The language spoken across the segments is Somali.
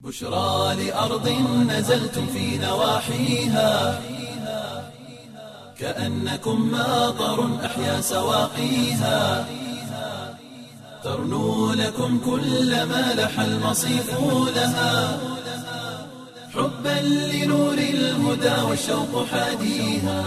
بشرى لأرض نزلتم في نواحيها كأنكم ماطر أحيا سواقيها ترنو لكم كل ما لح المصيف لها حبا لنور الهدى والشوق حاديها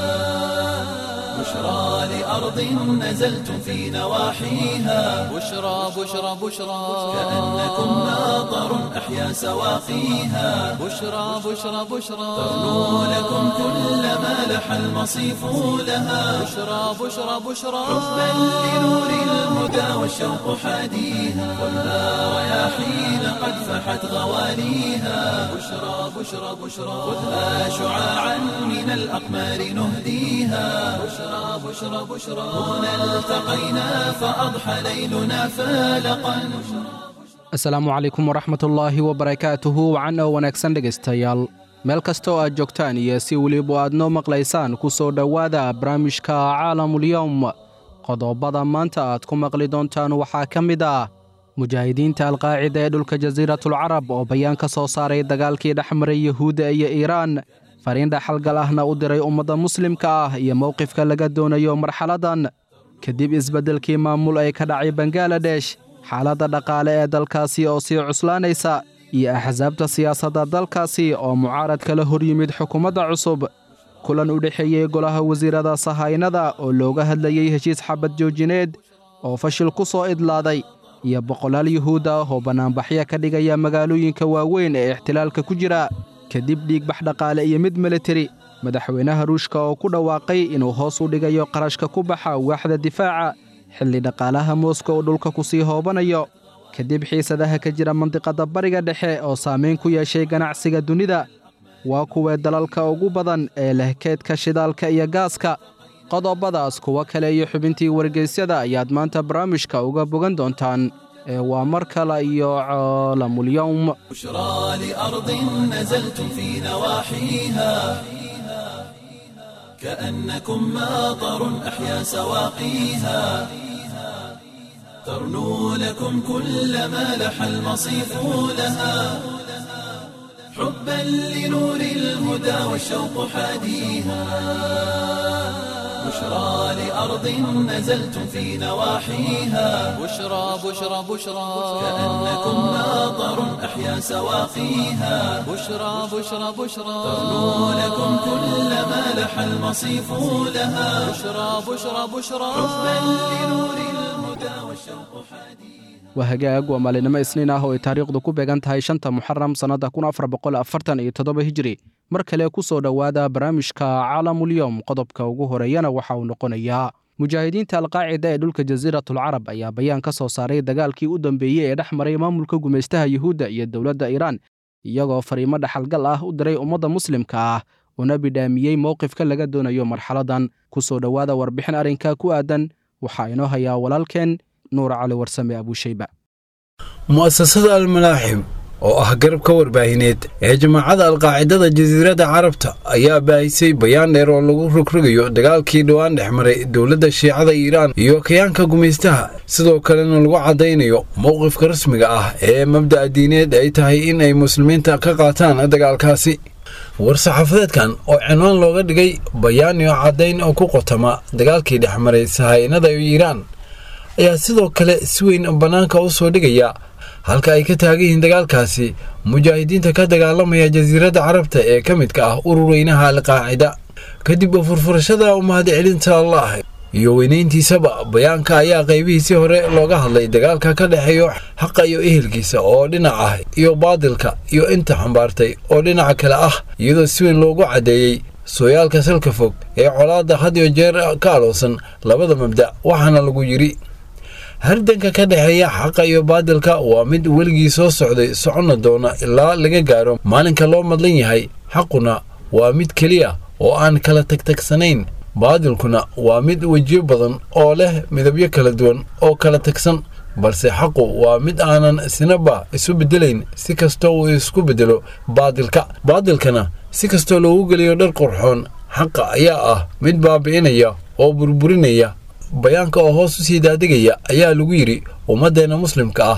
بشرى لأرض نزلتم في نواحيها بشرى بشرى بشرى كأنكم ماطر أحيا سواقيها بشرى بشرى بشرى ترنو لكم كل ما لح المصيف لها بشرى بشرى بشرى حبا لنور الهدى والشوق حاديها والنار رياحين قد فحت غواليها بشرى بشرى بشرى خذها شعاعا من الأقمار نهديها بشرى بشرى بشرى هنا التقينا فأضحى ليلنا فالقا asalaamu calaykum waraxmatullaahi wabarakaatuhu wacan oo wanaagsan dhegaystayaal meel kasta oo aad joogtaan iyo si weliba aad noo maqlaysaan ku soo dhowaada barnaamijka caalamulyowm qodobada maanta aad ku maqli doontaan waxaa ka mid ah mujaahidiinta alqaacida ee dhulka jasiiratulcarab oo bayaan ka soo saaray dagaalkii dhex maray yuhuudda iyo iiraan fariin dhaxalgal ahna u diray ummadda muslimka ah iyo mowqifka laga doonayo marxaladdan kadib isbeddelkii maamul ay ka dhacay bangaladesh xaaladda dhaqaale ee dalkaasi oo sii cuslaanaysa iyo axsaabta siyaasadda dalkaasi oo mucaarad kala hor yimid xukuumadda cusub kulan u dhexeeyey golaha wasiirada sahaynada oo looga hadlayey heshiis xabad joojineed oo fashil ku soo idlaaday iyo boqolaal yuhuud ah oo bannaanbaxyo ka dhigaya magaalooyinka waaweyn ee ixtilaalka ku jira kadib dhiigbax dhaqaale iyo mid militari madaxweynaha ruushka oo ku dhawaaqay inuu hoos u dhigayo qarashka ku baxa waaxda difaaca xilli dhaqaalaha mooska uu dhulka ku sii hoobanayo kadib xiisadaha ka jira mandiqadda bariga dhexe oo saamayn ku yeeshay ganacsiga dunida waa kuwee dalalka ugu badan ee leh keedka shidaalka iyo gaaska qodobadaas kuwo kale iyo xubintii wargeysyada ayaad maanta barnaamijka uga bogan doontaan ee waa mar kale iyo caalamulyowm بشرى لأرض نزلتم في نواحيها كأنكم ماطر أحيا سواقيها ترنو لكم كل ما لح المصيف لها حبا لنور الهدى والشوق حاديها بشرى لأرض نزلتم في نواحيها بشرى بشرى بشرى كأنكم ماطر أحيا سواقيها بشرى بشرى بشرى ترنو لكم كل ما لح المصيف لها بشرى بشرى بشرى حبا لنور الهدى والشوق حديث waa hagaag waa maalinimo isniin ah oo ay taariikhdu ku beegan tahay shanta muxaram sannadda kun afar boqol afartan iyo toddoba hijiri mar kale ku soo dhowaada barnaamijka caalamulyowm qodobka ugu horeeyana waxa uu noqonayaa mujaahidiinta alqaacida ee dhulka jasiiratulcarab ayaa bayaan ka soo saaray dagaalkii u dambeeyey ee dhex maray maamulka gumaystaha yuhuudda iyo dowladda iiraan iyagoo fariimo dhaxalgal ah u diray ummadda muslimka ah una bidhaamiyey mowqifka laga doonayo marxaladdan ku soo dhowaada warbixin arrinka ku aadan waxaa inoo hayaa walaalkeen nuur cali warsame abuushayba mu'asasada almalaaxim oo ah garabka warbaahineed ee jamaacadda alqaacidada jasiiradda carabta ayaa baahisay bayaan dheer oo lagu rogrogayo dagaalkii dhowaan dhex maray dowladda shiicada iiraan iyo kayaanka gumaystaha sidoo kalena lagu caddaynayo mowqifka rasmiga ah ee mabda'a diineed ay tahay in ay muslimiinta ka qaataan dagaalkaasi war-saxaafadeedkan oo cinwaan looga dhigay bayaan iyo caddayn oo ku qotama dagaalkii dhex maray sahaynada iiraan ayaa sidoo kale si weyn bannaanka u soo dhigaya halka ay ka taagan yihiin dagaalkaasi mujaahidiinta ka dagaalamaya jasiiradda carabta ee ka midka ah urur weynaha alqaacida kadib furfurashada umahadcelinta allah iyo weynayntiisaba bayaanka ayaa qaybihiisii hore looga hadlay dagaalka ka dhexeeyo xaqa iyo ehelkiisa oo dhinac ah iyo baadilka iyo inta xambaartay oo dhinaca kale ah iyadoo si weyn loogu caddeeyey sooyaalka salka fog ee colaadda had iyo jeer ka aloosan labada mabda waxaana lagu yidhi hardanka ka dhexeeya xaqa iyo baadilka waa mid weligii soo socday soconna doona ilaa laga gaaro maalinka loo madlan yahay xaquna waa mid keliya oo aan kala tagtagsanayn baadilkuna waa mid wejiyo badan oo leh midabyo kala duwan oo kala tagsan balse xaqu waa mid aanan sinaba isu bedelayn si kastoo uu isku bedelo baadilka baadilkana si kastoo loogu geliyo dhar qurxoon xaqa ayaa ah mid baabi'inaya oo burburinaya bayaanka oo hoos u sii daadegaya ayaa lagu yidhi ummaddeenna muslimka ah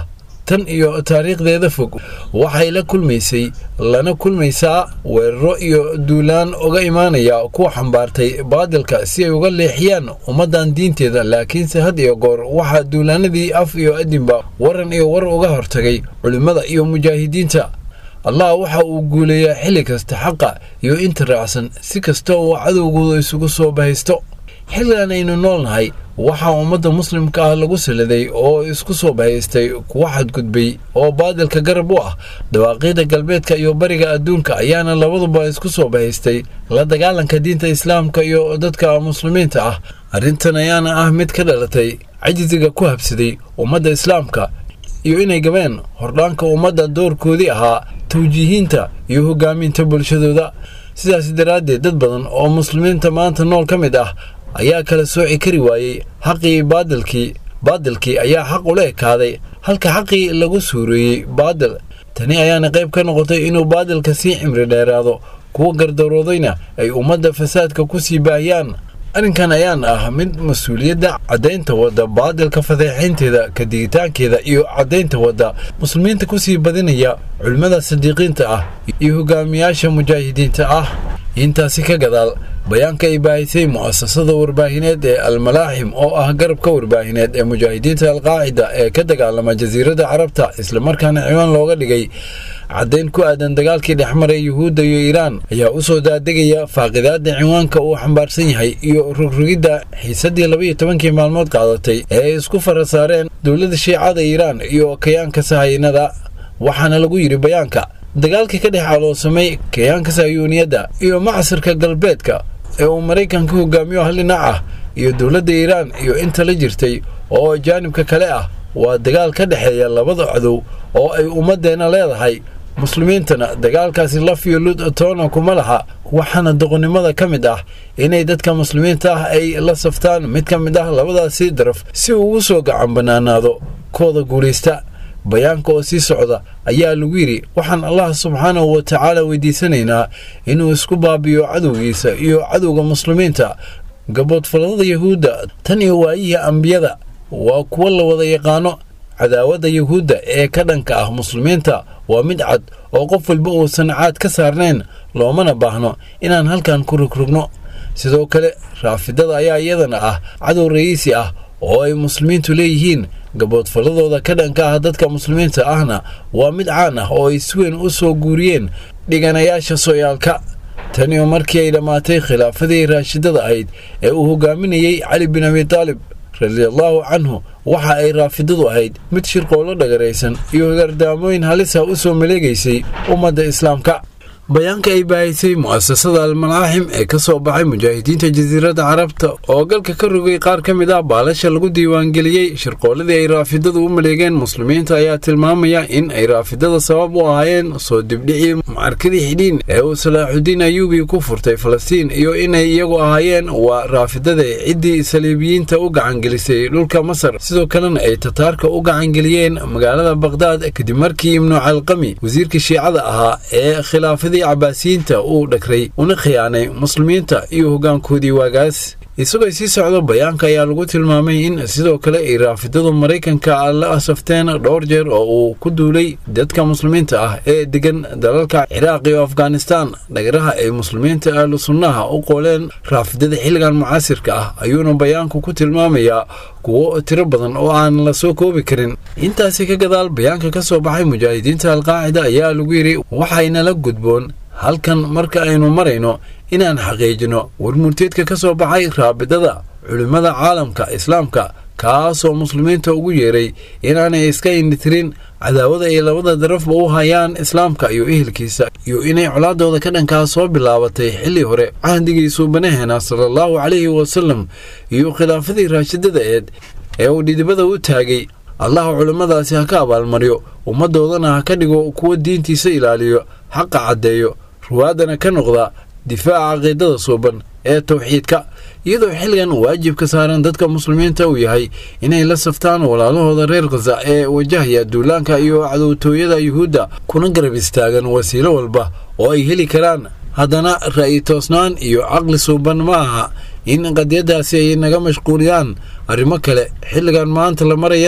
tan iyo taariikhdeeda fog waxay la kulmaysay lana kulmaysaa weeraro iyo duulaan uga imaanaya kuwa xambaartay baadilka si ay uga leexiyaan ummaddan diinteeda laakiinse had iyo goor waxaa duulaanadii af iyo adinba waran iyo war uga hortagay culimmada iyo mujaahidiinta allah waxa uu guuleeyaa xilli kasta xaqa iyo inta raacsan si kasta oo cadowgooda isugu soo bahaysto xilligan aynu noolnahay waxaa ummadda muslimka ah lagu saladay oo isku soo bahaystay kuwa xadgudbay oo baadilka garab u ah dawaaqiida galbeedka iyo bariga adduunka ayaana labaduba isku soo bahaystay la dagaalanka diinta islaamka iyo dadka muslimiinta ah arrintan ayaana ah mid ka dhalatay cajisiga ku habsaday ummadda islaamka iyo inay gabeen hordhaanka ummadda doorkoodii ahaa tawjiihiinta iyo hogaaminta bulshadooda sidaas daraaddeed dad badan oo muslimiinta maanta nool ka mid ah ayaa kala sooci kari waayey xaqii baadilkii baadilkii ayaa xaq ula ekaaday halka xaqii lagu suureeyey baadil tani ayaana qayb ka noqotay inuu baadilka sii cimri dheeraado kuwa gardaroodayna ay ummadda fasaadka ku sii baahiyaan arrinkan ayaan ah mid mas-uuliyadda caddaynta wadda baadilka fadeexaynteeda ka digitaankeeda iyo caddaynta wadda muslimiinta ku sii badinaya culimmada sadiiqiinta ah iyo hogaamiyaasha mujaahidiinta ah intaasi ka gadaal bayaanka ay baahisay mu'asasada warbaahineed ee almalaaxim oo ah garabka warbaahineed ee mujaahidiinta alqaacida ee ka dagaalama jasiiradda carabta islamarkaana ciwaan looga dhigay caddayn ku aadan dagaalkii dhexmaray yuhuudda iyo iiraan ayaa u soo daadegaya faaqidaadda ciwaanka uu xambaarsan yahay iyo rogrogidda xiisaddii labaiyo tobankii maalmood qaadatay ee ay isku fara saareen dowladda shiicada iiraan iyo kayaanka sahaynada waxaana lagu yidhi bayaanka dagaalkii ka dhex caloosamay kayaanka sayuuniyadda iyo macsirka galbeedka ee uu maraykanka hogaamiyo hal dhinac ah iyo dowladda iiraan iyo inta la jirtay oo jaanibka kale ah waa dagaal ka dhexeeya labada cadow oo ay ummaddeenna leedahay muslimiintana dagaalkaasi laf iyo lud toona kuma laha waxaana doqonnimada ka mid ah inay dadka muslimiinta ah ay la saftaan mid ka mid ah labadaasi daraf si uu ugu soo gacan bannaanaado kooda guulaysta bayaanka oo sii socda ayaa lagu yidhi waxaan allah subxaanahu wa tacaala weydiisanaynaa inuu isku baabiyo cadowgiisa iyo cadowga muslimiinta gaboodfalada yahuudda tan iyo waayihii ambiyada waa kuwo la wada yaqaano cadaawadda yahuudda ee ka dhanka ah muslimiinta waa mid cad oo qof walba uusan caad ka saarnayn loomana baahno inaan halkan ku rogrogno sidoo kale raafidada ayaa iyadana ah cadow ra'iisi ah oo ay muslimiintu leeyihiin gaboodfalladooda ka dhanka ah dadka muslimiinta ahna waa mid caan ah oo ay si weyn u soo guuriyeen dhiganayaasha sooyaalka taniyo markii ay dhammaatay khilaafadii raashidada ahayd ee uu hogaaminayey cali bin abi taalib radiallaahu canhu waxa ay raafidadu ahayd mid shirqoollo dhagaraysan iyo gardaamooyin halisa u soo maleegaysay ummadda islaamka bayaanka ay baahisay mu'asasada almalaaxim ee ka soo baxay mujaahidiinta jasiiradda carabta oo galka ka rogay qaar ka mid ah baalasha lagu diiwaangeliyey shirqooladii ay raafidadu u maleegeen muslimiinta ayaa tilmaamaya in ay raafidada sabab u ahaayeen soo dibdhicii mucarkadii xidhiin ee uu salaaxudiin ayuubi ku furtay falastiin iyo inay iyagu ahaayeen waa raafidada ciddii saliibiyiinta u gacangelisay dhulka masar sidoo kalena ay tataarka u gacangeliyeen magaalada baqhdaad kadib markii ibnu calqami wasiirka shiicada ahaa ee khilaafadii cabaasiyiinta uu dhagray una khiyaanay muslimiinta iyo hoggaankoodii waagaas isagoo sii socdo bayaanka ayaa lagu tilmaamay in sidoo kale ay raafidadu maraykanka la asafteen dhowr jeer oo uu ku duulay dadka muslimiinta ah ee degan dalalka ciraaq iyo afghanistaan dhagaraha ay muslimiinta ahlu sunnaha u qooleen raafidada xilligan mucaasirka ah ayuuna bayaanku ku tilmaamayaa kuwo tiro badan oo aan la soo koobi karin intaasi ka gadaal bayaanka ka soo baxay mujaahidiinta alqaacida ayaa lagu yidhi waxaynala gudboon halkan marka aynu marayno inaan xaqiijino warmurteedka ka soo baxay raabidada culimmada caalamka islaamka kaasoo muslimiinta ugu yeeray inaanay iska indhitirin cadaawada ay labada darafba u hayaan islaamka iyo ehelkiisa iyo inay colaadooda ka dhankaa soo bilaabatay xilli hore cahdigii suubanaheena salaallahu calayhi wasalam iyo khilaafadii raashidada eed ee uu dhidibada u taagay allah culimmadaasi ha ka abaalmaryo ummaddoodana ha ka dhigo kuwa diintiisa ilaaliyo xaqa caddeeyo ruwaadana ka noqda difaaca caqiidada suuban ee tawxiidka iyadoo xilligan waajibka saaran dadka muslimiinta uu yahay inay la saftaan walaalahooda reer khaza ee wajahaya duulaanka iyo cadowtooyada yuhuudda kuna garab istaagan wasiilo walba oo ay heli karaan haddana ra'yi toosnaan iyo caqli suuban ma aha in qadiyadaasi ay naga mashquuliyaan arrimo kale xilligan maanta la marayana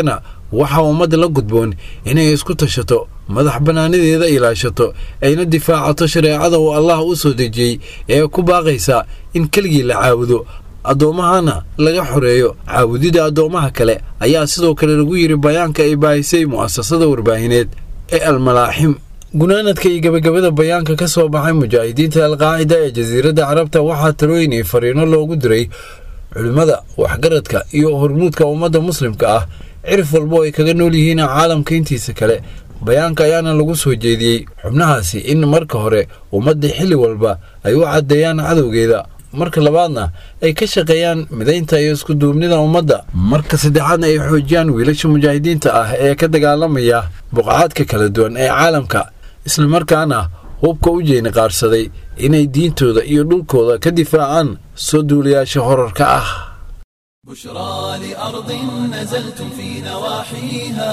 waxaa ummadda la gudboon inay isku tashato madax bannaanideeda ilaashato ayna difaacato shareecada uu allah u soo dejiyey ee ku baaqaysa in keligii la caabudo addoommahana laga xoreeyo caabudida addoommaha kale ayaa sidoo kale lagu yidhi bayaanka ay baahisay mu'asasada warbaahineed ee almalaaxim gunaanadka iyo gebagabada bayaanka ka soo baxay mujaahidiinta alqaacida ee jasiiradda carabta waxaa talooyin iyo fariino loogu diray culimmada waxgaradka iyo hormuudka ummadda muslimka ah cirif walbo ay kaga nool yihiin caalamka intiisa kale bayaanka ayaana lagu soo jeediyey xubnahaasi in marka hore ummadda xilli walba ay u caddeeyaan cadowgeeda marka labaadna ay ka shaqeeyaan midaynta iyo iskuduubnida ummadda marka saddexaadna ay xoojiyaan wiilasha mujaahidiinta ah ee ka dagaalamaya buqacaadka kala duwan ee caalamka islamarkaana hubka u jeeni qaarsaday inay diintooda iyo dhulkooda ka difaacaan soo duulayaasha horarka ah بشرى لأرض نزلتم في نواحيها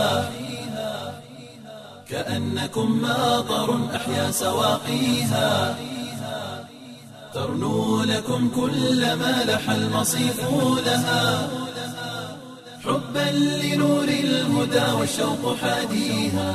كأنكم ماطر أحيا سواقيها ترنو لكم كل ما لح المصيف لها حبا لنور الهدى والشوق حاديها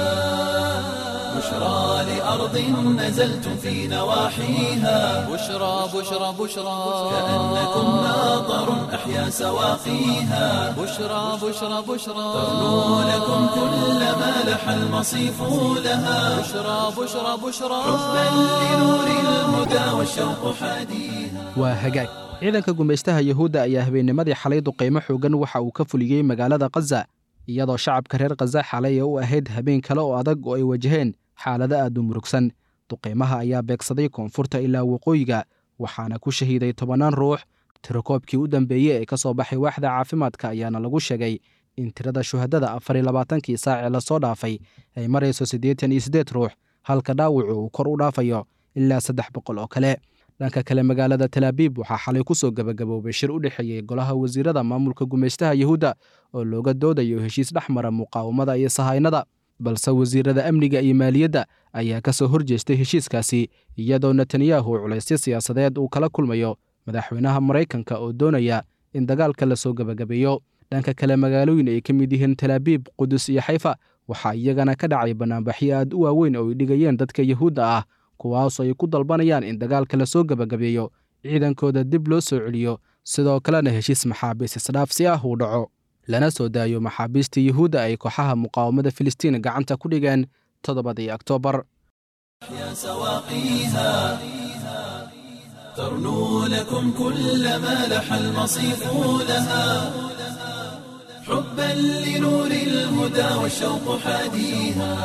بشرى لأرض نزلتم في نواحيها بشرى بشرى بشرى كأنكم ماطر أحيا سواقيها بشرى بشرى بشرى ترنو لكم كل ما لح المصيف لها بشرى بشرى بشرى حبا لنور الهدى والشوق حاديها waa hagaag ciidanka gumaystaha yuhuudda ayaa habeennimadii xalay duqaymo xoogan waxa uu ka fuliyey magaalada khaza iyadoo shacabka reer khaza xalay u ahayd habeen kale oo adag oo ay wajaheen xaalado aad u murugsan duqaymaha ayaa beegsaday koonfurta ilaa waqooyiga waxaana ku shahiiday tobannaan ruux tirakoobkii u dambeeyey ee ka soo baxay waaxda caafimaadka ayaana lagu sheegay in tirada shuhadada afar iyo labaatankii saac ee lasoo dhaafay ay marayso siddeetan iyo siddeed ruux halka dhaawacu uu kor u dhaafayo ilaa saddex boqol oo kale dhanka kale magaalada talaabiib waxaa xalay ku soo gebagaboobay shir u dhexeeyey golaha wasiirada maamulka gumaystaha yuhuudda oo looga doodayo heshiis dhex mara muqaawamada iyo sahaynada balse wasiirada amniga iyo maaliyadda ayaa ka soo horjeestay heshiiskaasi iyadoo netanyahu culaysyo siyaasadeed uu kala kulmayo madaxweynaha maraykanka oo doonaya in dagaalka la soo gebagabeeyo dhanka kale magaalooyin ay ka mid yihiin talaabiib qudus iyo xayfa waxaa iyagana ka dhacay banaanbaxyo aad u waaweyn oo ay dhigayeen dadka yuhuudda ah kuwaasoo ay ku dalbanayaan in dagaalka la soo gebagabeeyo ciidankooda dib loo soo celiyo sidoo kalena heshiis maxaabiis isdhaafsi ah uu dhaco lana soo daayo maxaabiistii yuhuudda ay kooxaha muqaawamada filistiin gacanta ku dhigeen toddobadii oktoobar يا سواقيها ترنو لكم كل ما لح المصيف لها حبا لنور الهدى والشوق حاديها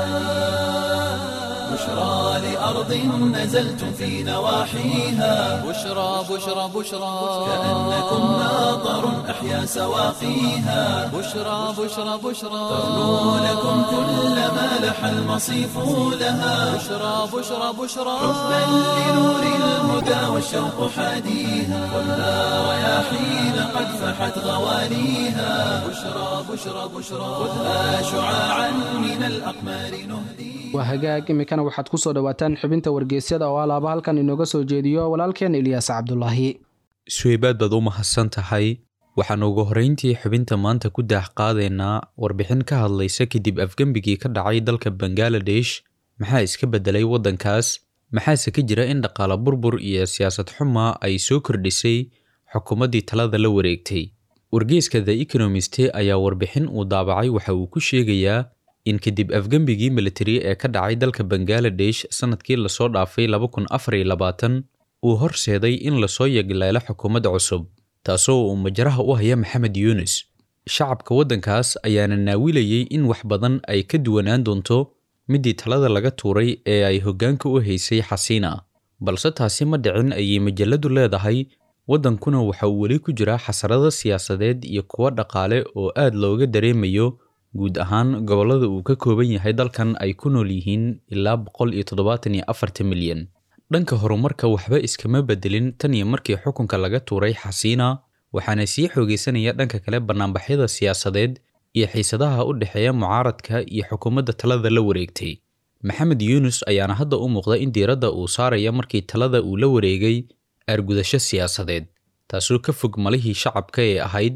بشرى لأرض نزلتم في نواحيها بشرى بشرى بشرى كأنكم ماطر أحيا سواقيها بشرى بشرى بشرى ترنو لكم كل ما لح المصيف لها بشرى بشرى بشرى حبا لنور الهدى والشوق حاديها خذها رياحين قد فحت غوانيها بشرى بشرى بشرى خذها شعاعا من الأقمار نهديها waa hagaag iminkana waxaad ku soo dhowaataan xubinta wargeysyada oo alaaba halkan inooga soo jeediyo walaalkeen ilyaas cabdulaahi suweybaad baad u mahadsan tahay waxaan ugu horrayntii xubinta maanta ku daax qaadaynaa warbixin ka hadlaysa kadib afgembigii ka dhacay dalka bangaladesh maxaa iska beddelay waddankaas maxaase ka jira in dhaqaale burbur iyo siyaasad xuma ay soo kordhisay xukuumaddii talada la wareegtay wargeyska the economist ayaa warbixin uu daabacay waxa uu ku sheegayaa in kadib afgembigii militari ee ka dhacay dalka bangaladesh sannadkii lasoo dhaafay uu horseeday in lasoo yagleelo xukuumad cusub taasoo uu majraha u haya maxamed yuunus shacabka waddankaas ayaana naawilayey in wax badan ay ka duwanaan doonto middii talada laga tuuray ee ay hoggaanka u haysay xasiina balse taasi ma dhicin ayay majalladu leedahay waddankuna waxa uu weli ku jiraa xasarado siyaasadeed iyo kuwo dhaqaale oo aad looga dareemayo guud ahaan gobollada uu ka kooban yahay dalkan ay ku nool yihiin ilaa boqol iyo toddobaatan iyo afartan milyan dhanka horumarka waxba iskama bedelin tan iyo markii xukunka laga tuuray xasiina waxaana sii xoogaysanaya dhanka kale bannaanbaxyada siyaasadeed iyo xiisadaha u dhexeeya mucaaradka iyo xukuumadda talada la wareegtay maxamed yuunus ayaana hadda u muuqda in diiradda uu saaraya markii talada uu la wareegay aargudasho siyaasadeed taasoo ka fog malihii shacabka ee ahayd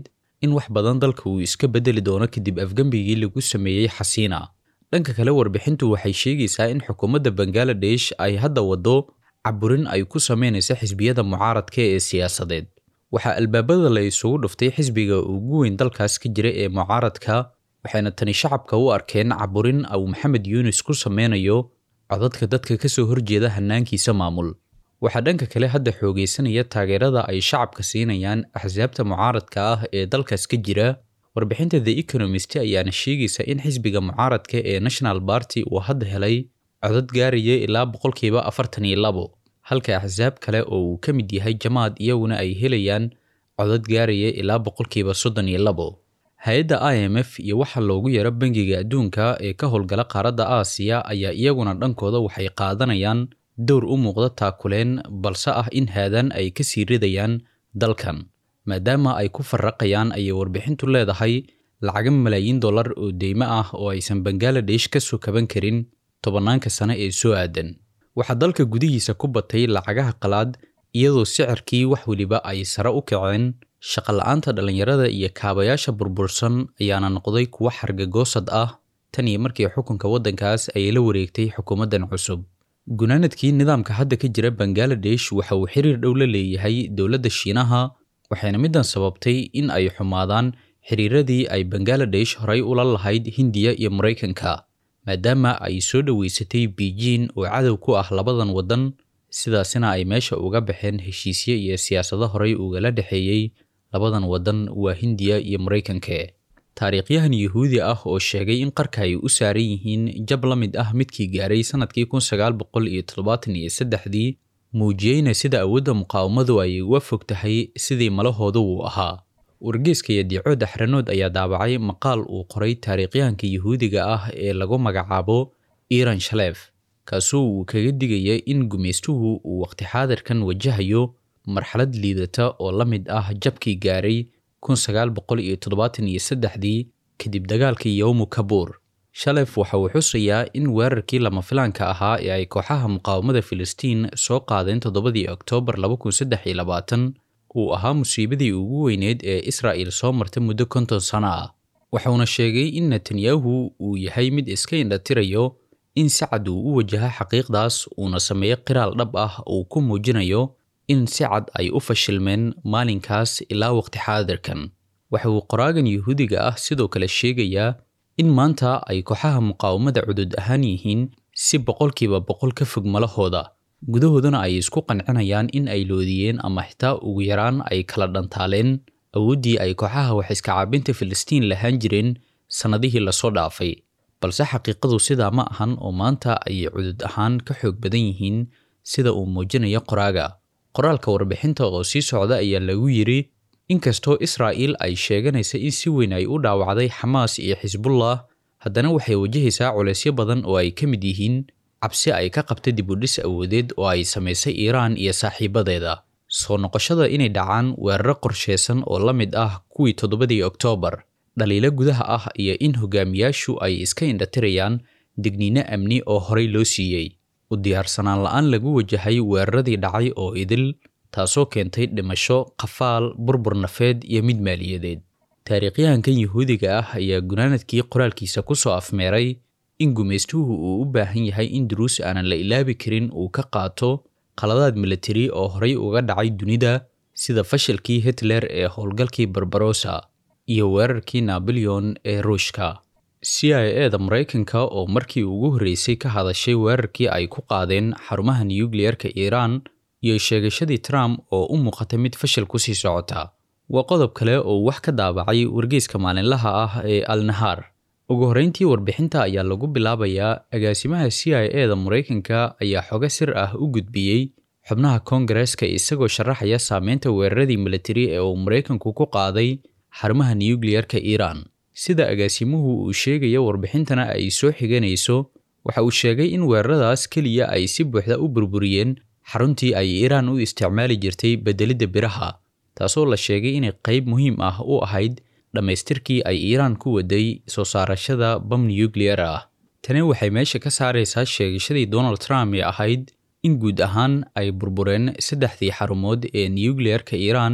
in wax badan dalka uu iska beddeli doono kadib afgembigii lagu sameeyey xasiina dhanka kale warbixintu waxay sheegaysaa in xukuumadda bangaladesh ay hadda waddo caburin ay ku sameynaysa xisbiyada mucaaradka ee siyaasadeed waxaa albaabada la isugu dhuftay xisbiga ugu weyn dalkaas ka jira ee mucaaradka waxayna tani shacabka u arkeen caburin uu maxamed yuunis ku sameynayo codadka dadka ka soo horjeeda hannaankiisa maamul waxaa dhanka kale hadda xoogaysanaya taageerada ay shacabka siinayaan axsaabta mucaaradka ah ee dalkaas ka jira warbixinta the economist ayaana sheegaysa in xisbiga mucaaradka ee national barty uu hadda helay codad gaaraya ilaa boqolkiiba afartan iyo labo halka axsaab kale oo uu ka mid yahay jamaad iyaguna ay helayaan codad gaaraya ilaa boqolkiiba soddon iyo labo hay-adda i m f iyo waxa loogu yaro bangiga adduunka ee ka howlgala qaaradda aasiya ayaa iyaguna dhankooda waxay qaadanayaan dowr u muuqda taakuleen balse ah in haadan ay ka sii ridayaan dalkan maadaama ay ku farraqayaan ayay warbixintu leedahay lacaga malaayiin dollar oo deymo ah oo aysan bangaladesh ka soo kaban karin tobanaanka sane ee soo aadan waxaa dalka gudihiisa ku batay lacagaha qalaad iyadoo sicirkii wax weliba ay sare u kaceen shaqola'aanta dhallinyarada iyo kaabayaasha burbursan ayaana noqday kuwo xargagoosad ah tan iyo markii xukunka waddankaas ay la wareegtay xukuumaddan cusub gunaanadkii nidaamka hadda ka jira bangaladesh waxa uu xiriir dhow la leeyahay dowladda shiinaha waxayna middan sababtay in ay xumaadaan xiriiradii ay bangaladesh horay ula lahayd hindiya iyo maraykanka maadaama ay soo dhoweysatay beijing oo cadow ku ah labadan waddan sidaasina ay meesha uga baxeen heshiisye iyo siyaasado horay ugala dhexeeyey labadan waddan waa hindiya iyo maraykanka taariikhyahan yuhuudi ah oo sheegay in qarka ay u saaran yihiin jab la mid ah midkii gaaray sannadkii kun sagaal boqol iyo toddobaatan iyo saddexdii muujiyeyna sida awoodda muqaawamadu ay uga fog tahay sidii malahooda uu ahaa wargeyska iyo diico daxranood ayaa daabacay maqaal uu qoray taariikhyahanka yuhuudiga ah ee lagu magacaabo iran shaleef kaasoo uu kaga digaya in gumaystuhu uu waqti xaadirkan wajahayo marxalad liidata oo la mid ah jabkii gaaray kun sagaal boqol iyo toddobaatan iyo saddexdii kadib dagaalkii yowmu kabuur shalef waxa uu xusayaa in weerarkii lama filaanka ahaa ee ay kooxaha muqaawamada filistiin soo qaadeen toddobadii oktoobar laba kun saddex iyo labaatan uu ahaa musiibadii ugu weyneed ee israa'il soo marta muddo konton sano ah waxauna sheegay in netanyahu uu yahay mid iska indhatirayo in si cad uu u wajaha xaqiiqdaas uuna sameeyo qiraal dhab ah uu ku muujinayo in si cad ay u fashilmeen maalinkaas ilaa waqti xaadirkan waxa uu qoraagan yuhuudiga ah sidoo kale sheegayaa in maanta ay kooxaha muqaawamada cudud ahaan yihiin si boqolkiiba boqol ka fog malahooda gudahoodana ay isku qancinayaan in ay loodiyeen ama xitaa ugu yaraan ay kala dhantaaleen awooddii ay kooxaha wax iska caabinta filistiin lahaan jireen sannadihii lasoo dhaafay balse xaqiiqadu sidaa ma ahan oo maanta ayay cudud ahaan ka xoog badan yihiin sida uu muujinayo qoraaga qoraalka warbixinta oo sii socda ayaa lagu yidhi inkastoo israa'iil ay sheeganaysa in si weyn ay u dhaawacday xamaas iyo xisbullah haddana waxay wajahaysaa culaysyo badan oo ay ka mid yihiin cabsi ay ka qabta dibudhis awoodeed oo ay samaysay iiraan iyo saaxiibadeeda soo noqoshada inay dhacaan weeraro qorsheysan oo la mid ah kuwii toddobadii oktoobar dhaliilo gudaha ah iyo in hogaamiyaashu ay iska indhatirayaan digniino amni oo horey loo siiyey u diyaarsanaan la-aan lagu wajahay weeraradii dhacay oo idil taasoo keentay dhimasho qafaal burbur nafeed iyo mid maaliyadeed taariikhyahankan yuhuudiga ah ayaa gunaanadkii qoraalkiisa ku soo afmeeray in gumaystuhu uu u baahan yahay in duruus aanan la ilaabi karin uu ka qaato qaladaad militari oo horey uga dhacay dunida sida fashilkii hitler ee howlgalkii barbarossa iyo weerarkii naboleon ee ruushka c i e da maraykanka oo markii ugu horreysay ka hadashay weerarkii ay ku qaadeen xarumaha nuyukliyerka iiraan iyo sheegashadii trump oo u muuqata mid fashil kusii socota waa qodob kale oo wax ka daabacay wargeyska maalinlaha ah ee al nahaar ugu horreyntii warbixinta ayaa lagu bilaabayaa agaasimaha c i e da maraykanka ayaa xogo sir ah u gudbiyey xubnaha koongareeska isagoo sharaxaya saameynta weeraradii militari ee uu maraykanku ku qaaday xarumaha nuyukliyerka iiraan sida agaasimuhu uu sheegaya warbixintana ay soo xiganayso waxa uu sheegay in weeraradaas keliya ay si buuxda u burburiyeen xaruntii ay iiraan u isticmaali jirtay beddelidda biraha taasoo la sheegay inay qayb muhiim ah u ahayd dhammaystirkii ay iiraan ku waday soo saarashada bam nuyukliyar ah tani waxay meesha ka saaraysaa sheegashadii donald trump ee ahayd in guud ahaan ay burbureen saddexdii xarumood ee nuyukliyerka iiraan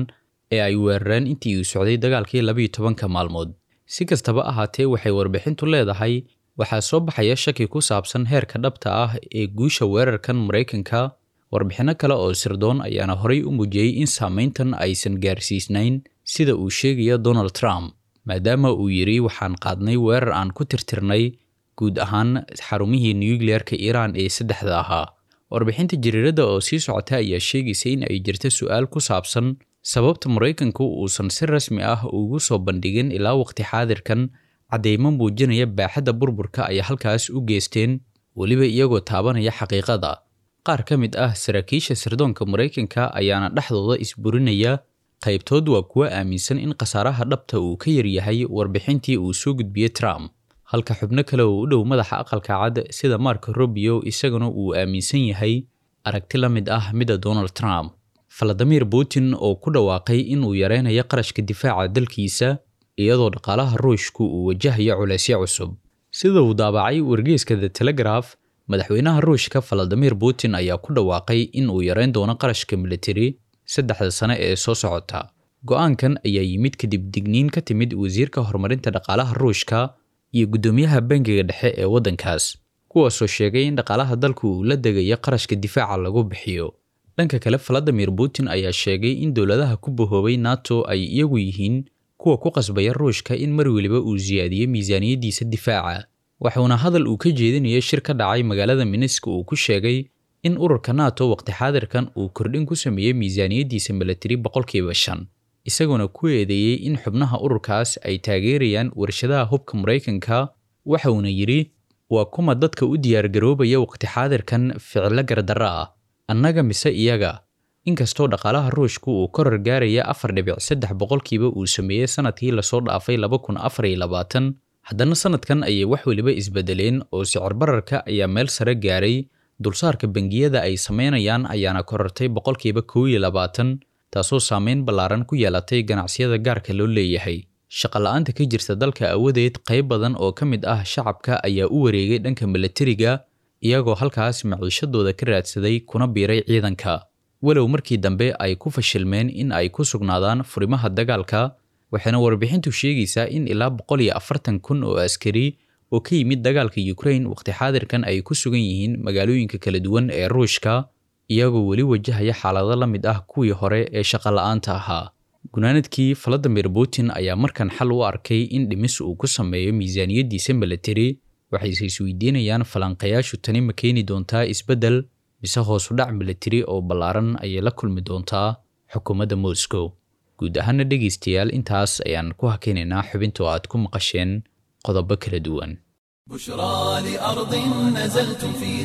ee ay weerareen intii uu socday dagaalkii labiyo tobanka maalmood si kastaba ahaatee waxay warbixintu leedahay waxaa soo baxaya shaki ku saabsan heerka dhabta ah ee guusha weerarkan maraykanka warbixinno kale oo sirdoon ayaana horay u muujiyey in saamayntan aysan gaarsiisnayn sida uu sheegaya donald trump maadaama uu yidhi waxaan qaadnay weerar aan ku tirtirnay guud ahaan xarumihii nukliyeerka iiraan ee saddexda ahaa warbixinta jariiradda oo sii socota ayaa sheegaysa in ay jirta su-aal ku saabsan sababta maraykanku uusan si rasmi ah ugu soo bandhigin ilaa waqti xaadirkan caddeymo muujinaya baaxadda burburka ay halkaas u geysteen weliba iyagoo taabanaya xaqiiqada qaar ka mid ah saraakiisha sirdoonka maraykanka ayaana dhexdooda isburinaya qaybtood waa kuwa aaminsan in khasaaraha dhabta uu ka yaryahay warbixintii uu soo gudbiyey trump halka xubno kale oo u dhow madaxa aqalka cad sida marko robio isaguna uu aaminsan yahay aragti la mid ah midda donald trump valadimir putin oo ku dhawaaqay inuu yareynayo qarashka difaaca dalkiisa iyadoo dhaqaalaha ruushku uu wajahayo culeysyo cusub sida uu daabacay wargeyska the telegraph madaxweynaha ruushka valadimir putin ayaa ku dhawaaqay in uu yareyn doono qarashka militari saddexda sane ee soo socota go-aankan ayaa yimid kadib digniin ka timid wasiirka horumarinta dhaqaalaha ruushka iyo guddoomiyaha bangiga dhexe ee waddankaas kuwaasoo sheegay in dhaqaalaha dalku uu la degayo qarashka difaaca lagu bixiyo dhanka kale valadimir putin ayaa sheegay in dowladaha ku bahoobay nato ay iyagu yihiin kuwa ku qasbaya ruushka in mar weliba uu siyaadiyo miisaaniyaddiisa difaaca waxuuna hadal uu ka jeedinaya shir ka dhacay magaalada minisk uu ku sheegay in ururka nato waqti xaadirkan uu kordhin ku sameeyey miisaaniyaddiisa milatari boqolkiiba shan isagoona ku eedeeyey in xubnaha ururkaas ay taageerayaan warshadaha hubka maraykanka waxauna yidhi waa kuma dadka u diyaargaroobaya waqti xaadirkan ficilo gardarro ah annaga mise iyaga inkastoo dhaqaalaha ruushku uu korar gaaraya afar dhibic saddex boqolkiiba uu sameeyey sanadkii lasoo dhaafay laba kun afar iyo labaatan haddana sanadkan ayay wax weliba isbedeleen oo sicir bararka ayaa meel sare gaaray dulsaarka bangiyada ay sameynayaan ayaana korartay boqolkiiba kow iyo labaatan taasoo saameyn ballaaran ku yeelatay ganacsiyada gaarka loo leeyahay shaqola'aanta ka jirta dalka awadeed qayb badan oo ka mid ah shacabka ayaa u wareegay dhanka milatariga iyagoo halkaas maciishadooda ka raadsaday kuna biiray ciidanka walow markii dambe ay ku fashilmeen in ay ku sugnaadaan furimaha dagaalka waxaana warbixintu sheegaysaa in ilaa boqol iyo afartan kun oo askari oo ka yimid dagaalka ukraine waqti xaadirkan ay ku sugan yihiin magaalooyinka kala duwan ee ruushka iyagoo weli wajahaya xaalado la mid ah kuwii hore ee shaqola'aanta ahaa gunaanadkii valadimir putin ayaa markan xal u arkay in dhimis uu ku sameeyo miisaaniyaddiisa milatari waxayse isweydiinayaan falanqayaashu tani ma keeni doontaa isbeddel mise hoosu dhac milatari oo ballaaran ayay la kulmi doontaa xukuumadda moscow guud ahaana dhegaystayaal intaas ayaan ku hakaynaynaa xubinta oo aad ku maqasheen qodobo kala duwan بشرى لأرض نزلتم في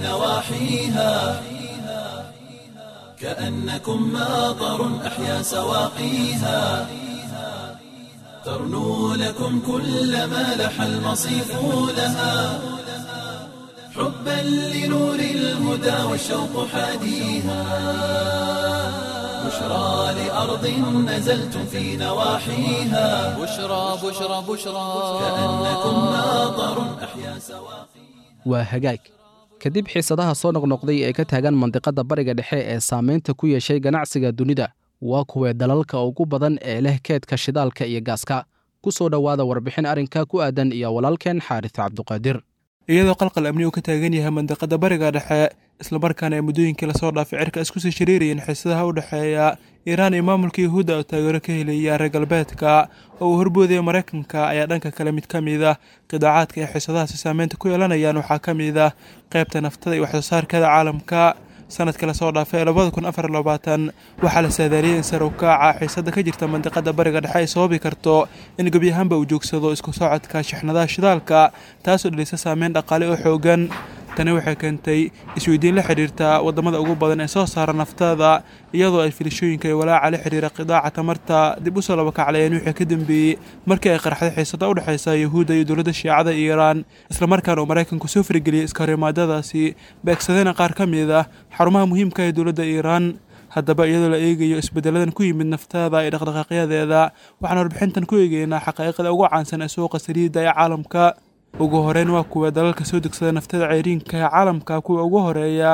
نواحيها كأنكم ماطر أحيا سواقيها ترنو لكم كل ما لح المصيف لها حبا لنور الهدى والشوق حاديها بشرى لأرض نزلتم في نواحيها بشرى بشرى بشرى كأنكم ماطر أحيا سواقيها waa hagaag kadib xiisadaha soo noqnoqday ee ka taagan mandiqadda bariga dhexe ee saamaynta ku yeeshay ganacsiga dunida waa kuwee dalalka ugu badan ee leh keedka shidaalka iyo gaaska ku soo dhowaada warbixin arrinka ku aadan iyo walaalkeen xaaris cabduqaadir iyadoo qalqal amni uu ka taagan yahay mandiqada bariga dhexe islamarkaana ay muddooyinkii lasoo dhaafay cirka isku sii shiriirayeen xiisadaha u dhexeeya iiraan iyo maamulka yuhuudda oo taageero ka helaya reer galbeedka oo uu horboodaya maraykanka ayaa dhanka kale mid ka mid ah qidaacaadka ee xiisadahaasi saameynta ku yeelanayaan waxaa ka mid ah qaybta naftada iyo waxsoosaarkeeda caalamka sanadkii lasoo dhaafay ee labada kun afar labaatan waxaa la saadaaliyey in sare u kaaca xiisada ka jirta mandiqada bariga dhexe ay sababi karto in gebi ahaanba uu joogsado isku socodka shixnadaha shidaalka taasoo dhalisa saameyn dhaqaale oo xoogan tani waxay keentay isweydiin la xidhiirta waddamada ugu badan ee soo saara naftada iyadoo ay filishooyinka iyo walaaca la xidhiira qidaaca tamarta dib usoo labakaclayeen wixii ka dambeeyey markii ay qarxday xiisada u dhexaysa yuhuudda iyo dowladda shiicada iiraan islamarkaana uu maraykanku soo farageliyey iskahorimaadadaasi beegsadayna qaar ka mid ah xarumaha muhiimka ee dowladda iiraan haddaba iyadoo la eegayo isbeddeladan ku yimid naftada iyo dhaqdhaqaaqyadeeda waxaan warbixintan ku eegeynaa xaqaa'iqda ugu caansan ee suuqa saliidda ee caalamka ugu horeyn waa kuwa dalalka soo degsada naftada ceyriinka ee caalamka kuwa ugu horeeya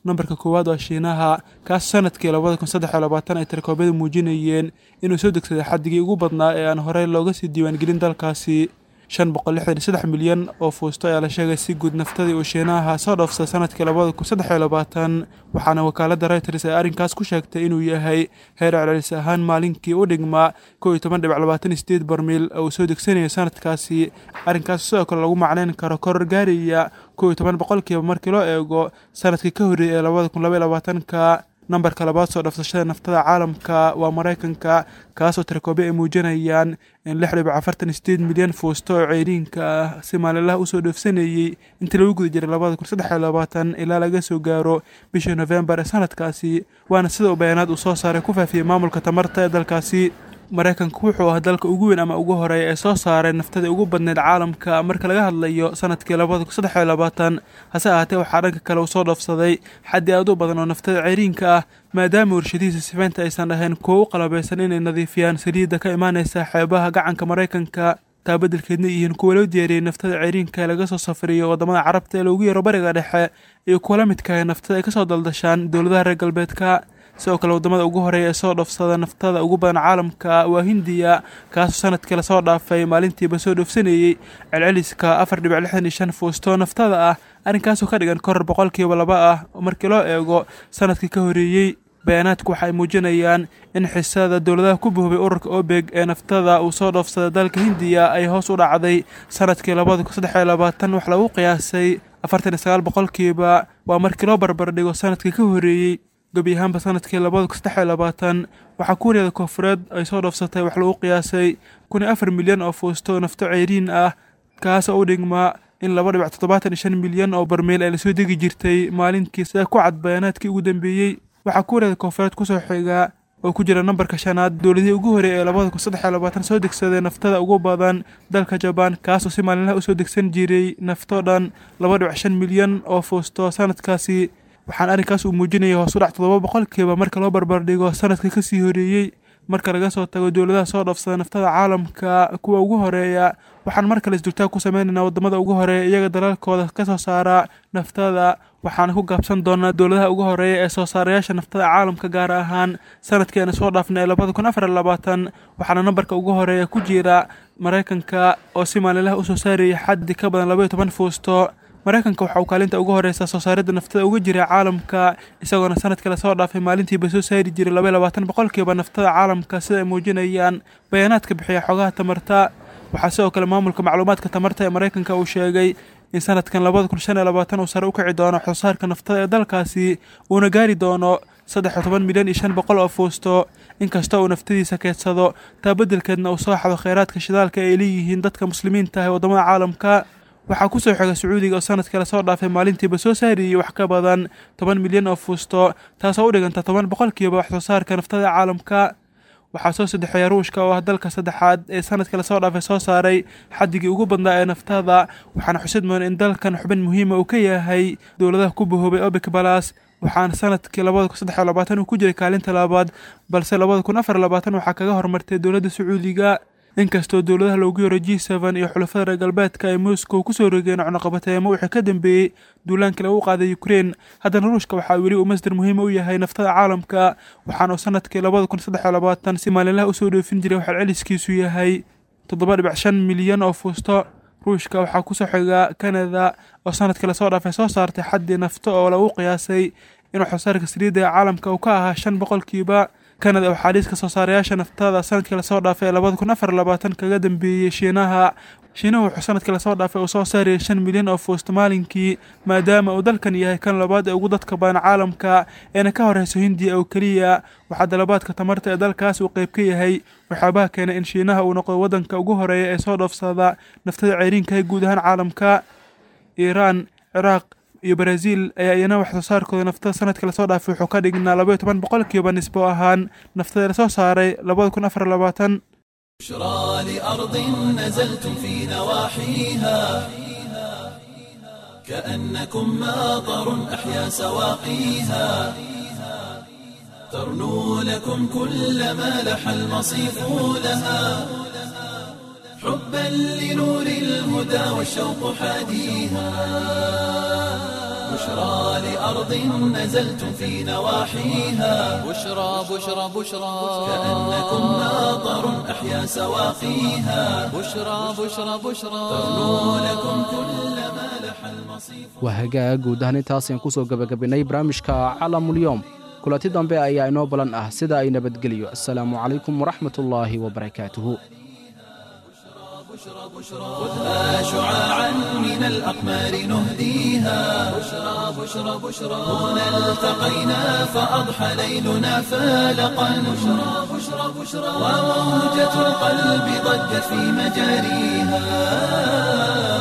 nambarka koowaad waa shiinaha kaas sanadkii labada kun saddex iyo labaatan ay tirkoobyadu muujinayeen inuu soo degsaday xaddigii ugu badnaa ee aan horey looga sii diiwaangelin dalkaasi shan boqol lixdan iyo saddex milyan oo fuusto ayaa la sheegay si guud naftadii uu shiinaha soo dhoofsaday sanadkii labada kun saddex iyo labaatan waxaana wakaaladda reuters ay arrinkaas ku sheegtay inuu yahay heer celcelis ahaan maalinkii u dhigmaa kow iyo toban dhibac labaatan iyo sideed barmiil oo uu soo degsanayo sanadkaasi arrinkaas sidoo kale lagu macnayn karo koror gaaraya kow iyo toban boqolkiiba markii loo eego sanadkii ka horreeyay ee labada kun laba iyo labaatanka nambarka labaad soo dhafsashada naftada caalamka waa maraykanka kaasoo tirakoobyo ay muujinayaan in lix dhibic afartan iyo sideed milyan fuusto oo ceyriinka ah si maalinlaha usoo dhoofsanayey intii lagu guda jiray labada kun saddex iyo labaatan ilaa laga soo gaaro bishii nofembar ee sanadkaasi waana sida uu bayaanaad uu soo saaray ku faafiyey maamulka tamarta ee dalkaasi maraykanku wuxuu ah dalka ugu weyn ama ugu horeeya ee soo saaray naftadii ugu badneyd caalamka marka laga hadlayo sanadkii labada kun saddex iyo labaatan hase ahaatee waxaa dhanka kale uu soo dhoofsaday xaddi aad u badan oo naftada ceyriinka ah maadaama warshadihiisa sifaynta aysan ahayn kuwo u qalabaysan inay nadiifiyaan saliidda ka imaanaysa xeebaha gacanka maraykanka taa beddelkeedna yihiin kuwa loo diyaariyey naftada ceyriinka ee laga soo safriyo waddamada carabta ee loogu yeero bariga dhexe iyo kuwa la midka ah naftada ay ka soo daldashaan dowladaha reer galbeedka sidoo kale waddamada ugu horeeya ee soo dhoofsada naftada ugu badan caalamka waa hindiya kaasoo sanadkii lasoo dhaafay maalintiiba soo dhoofsanayey celceliska afar dhibic lixdan iyo shan fuustoo naftada ah arrinkaasoo ka dhigan koror boqolkiiba laba ah markii loo eego sanadkii ka horreeyey bayaanaadku waxa ay muujinayaan in xisada dowladaha ku buhubay ururka obeg ee naftada uu soo dhoofsaday dalka hindiya ay hoos u dhacday sanadkii labada kun saddex iyo labaatan wax lagu qiyaasay afartan iyo sagaal boqolkiiba waa markii loo barbardhigo sanadkii ka horreeyey gebi ahaanba sanadkii labada kun saddex iyo labaatan waxaa kuuriyada koonfureed ay soo dhoofsatay wax lagu qiyaasay kun iyo afar milyan oo fuusto nafto ceyriin ah kaasoo u dhigmaa in laba dhibic toddobaatan iyo shan milyan oo barmeel ay lasoo degi jirtay maalinkii sida ku cad bayaanaadkii ugu dambeeyey waxaa kuuriyada koonfureed kusoo xigaa oo ku jira nambarka shanaad dowladihii ugu horeeyay ee labada kun saddex iyo labaatan soo degsaday naftada ugu badan dalka jabaan kaasoo si maalinlaha usoo degsan jiray nafto dhan laba dhibic shan milyan oo fuusto sanadkaasi waxaan arrinkaas uu muujinaya hoos u dhac toddoba boqolkiiba marka loo barbardhigo sanadka ka sii horeeyey marka laga soo tago dowladaha soo dhoofsada naftada caalamka kuwa ugu horeeya waxaan mar kale isdultaag ku sameynaynaa waddamada ugu horeeya iyaga dalalkooda ka soo saara naftada waxaana ku gaabsan doonaa dowladaha ugu horeeya ee soo saarayaasha naftada caalamka gaar ahaan sanadkeena soo dhaafnay ee labada kun afar iyo labaatan waxaana nambarka ugu horeeya ku jira maraykanka oo si maalinlaha usoo saarayay xaddi ka badan laba iyo toban fuusto maraykanka waxa uu kaalinta ugu horeysa soo saaridda naftada uga jira caalamka isagoona sanadkii lasoo dhaafay maalintiiba soo saari jiray laba iyo labaatan boqolkiiba naftada caalamka sida ay muujinayaan bayaanaadka bixiya xogaha tamarta waxaa sidoo kale maamulka macluumaadka tamarta ee maraykanka uu sheegay in sanadkan labada kun shan iyo labaatan uu sare u kici doono wax soo saarka naftada ee dalkaasi uuna gaari doono saddex iyo toban milyan iyo shan boqol oo fuusto inkastoo uu naftadiisa keedsado taa beddelkeedna uu soo xado kheyraadka shidaalka ay leeyihiin dadka muslimiinta ah ee waddamada caalamka waxaa ku soo xiga sacuudiga oo sanadkii lasoo dhaafay maalintiiba soo saariyey wax ka badan toban milyan oo fuusto taasoo u dhiganta toban boqolkiiba wax soo saarka naftada caalamka waxaa soo saddexeeya ruushka oo ah dalka saddexaad ee sanadkii lasoo dhaafay soo saaray xaddigii ugu badnaa ee naftada waxaana xusid mudan in dalkan xubin muhiima uu ka yahay dowladaha ku bahoobay obic balas waxaana sanadkii labada kun saddex iyo labaatan uu ku jiray kaalinta labaad balse labada kun afar iyo labaatan waxaa kaga hormartay dowladda sacuudiga inkastoo dowladaha loogu yaro g seven iyo xulafada reer galbeedka ay moscow kusoo rogeen cunuqabateemo wixii ka dambeeyey duulaankii lagu qaaday ukrein haddana ruushka waxaa weli uu masdar muhiima u yahay naftada caalamka waxaana uu sanadkii labada kun saddex iyo labaatan si maalinlaha usoo dhoofin jiray waxaa celiskiisu yahay toddoba dhibic shan milyan oo fuusto ruushka waxaa kusoo xiga kanada oo sanadkii lasoo dhaafay soo saartay xaddii nafto oo lagu qiyaasay in waxsoosaarka saliidda ee caalamka uu ka ahaa shan boqolkiiba kanada waxaa liiska soo saarayaasha naftada sanadkii lasoo dhaafay ee labada kun afar labaatan kaga dambeeyey shiinaha shiinuhu wuxuu sanadkii lasoo dhaafay uu soo saarayay shan milyan oo fuusto maalinkii maadaama uu dalkan yahay kan labaad ee ugu dadka badan caalamka eena ka horeyso hindiya oo keliya waxaa dalabaadka tamarta ee dalkaas uu qayb ka yahay waxyaabaha keenay in shiinaha uu noqdo waddanka ugu horeeya ee soo dhoofsada naftada ceyriinka ee guud ahaan caalamka iiraan ciraaq iyo baraaziil ayaa iyana wax soo saarkooda naftada sanadkii lasoo dhaafay wuxuu ka dhignaa laba iyo toban boqolkiiba nisbo ahaan naftada lasoo saaray labada kun afar labaatan بشرى لأرض نزلتم في نواحيها كأنكم ماطر أحيا سواقيها ترنو لكم كل ما لح المصيف لها حبا لنور الهدى والشوق حاديها بشرى لأرض نزلتم في نواحيها بشرى بشرى بشرى كأنكم ناظر أحيا سواقيها بشرى بشرى بشرى ترنو لكم كل ما لح المصيف waa hagaag guud ahaan intaasaan ku soo gebagabinnay barnaamijka calamulyoom kulanti dambe ayaa inoo balan ah sida ay nabadgeliyo asalaamu calaykum waraxmatullaahi wabarakaatuhu خذها شعاعا من الأقمار نهديها بشرى بشرى بشرى هنا التقينا فأضحى ليلنا فالقا بشرى بشرى بشرى وموجة القلب ضجت في مجاريها